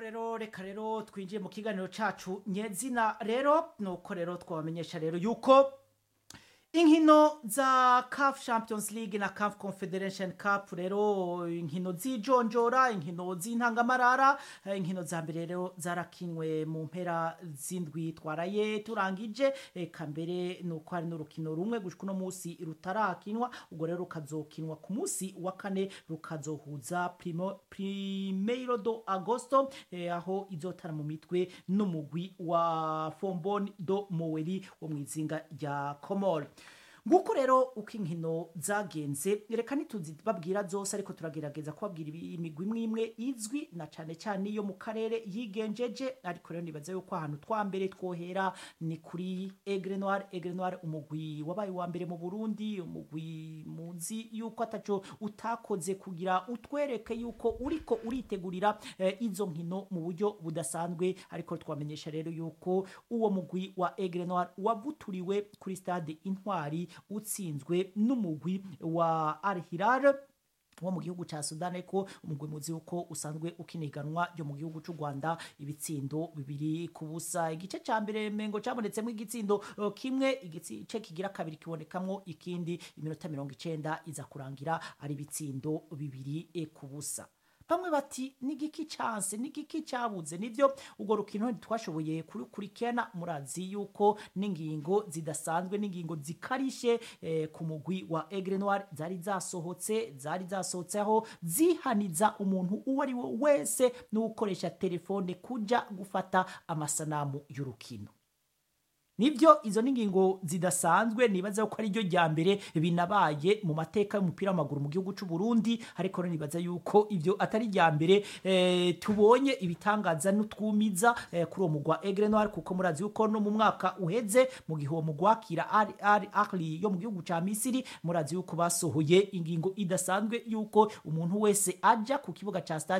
rero reka rero twinjiye mu kiganiro cacu nyezina rero nuko rero twabamenyesha rero yuko inkino za CAF Champions League na CAF Confederation Cup rero inkino zijonjora inkino z'intangamarara eh, inkino za mbere rero zarakinwe mu mpera zindwi twaraye turangije eka mbere nuko hari n'urukino rumwe gushika uno musi rutarakinwa ubwo rero rukazokinwa ku musi wa kane rukazohuza primo primeiro do agosto eh, aho izotara mu mitwe n'umugwi wa Fombon do Moweri wo mwizinga rya Comore nguko rero uko inkino zagenze reka ntituzibabwira zose ariko turagerageza kubabwira ibi- imigwi imwe imwe izwi na cane cane iyo mu karere yigenjeje ariko rero nibaza yuko ahantu twa mbere twohera ni kuri Aigle Noir Aigle Noir umugwi wabaye wa mbere mu Burundi umugwi muzi yuko ataco utakoze kugira utwereke yuko uriko uritegurira eh, izo nkino mu buryo budasanzwe ariko twamenyesha rero yuko uwo mugwi wa Aigle Noir wavuturiwe kuri stade Intwari utsinzwe n'umugwi wa Al Hilal wo mu gihugu ca Sudan ariko umugwi muzi uko usanzwe ukiniganwa ryo mu gihugu c'u Rwanda ibitsindo bibiri ku busa igice ca mbere mengo cabonetsemwo igitsindo eh, kimwe igice kigira kabiri kibonekamwo ikindi iminota mirongo icenda iza kurangira ari ibitsindo bibiri eh, ku busa bamwe bati nigiki canse nigiki cabuze nivyo urwo rukino ntitwashoboye kurukurikirana murazi yuko n'ingingo zidasanzwe n'ingingo zikarishe eh, ku mugwi wa Aigle Noir zari zasohotse zari zasohotseho zihaniza umuntu uwo ari we wese n'ukoresha telefone kuja gufata amasanamu y'urukino nibyo izo ni ingingo zidasanzwe nibaza ko ari ryo rya mbere binabaye mu mateka y'umupira w'amaguru mu gihugu cy'u Burundi ariko rero nibaza yuko ibyo atari rya mbere eh, tubonye ibitangaza n'utwumiza eh, kuri uwo mugwa Aigle Noir kuko murazi yuko no mu mwaka uheze mu gihe uwo mugwa akira Al Al Ahly yo mu gihugu ca Misiri murazi yuko basohoye ingingo idasanzwe yuko umuntu wese aja ku kibuga ca stade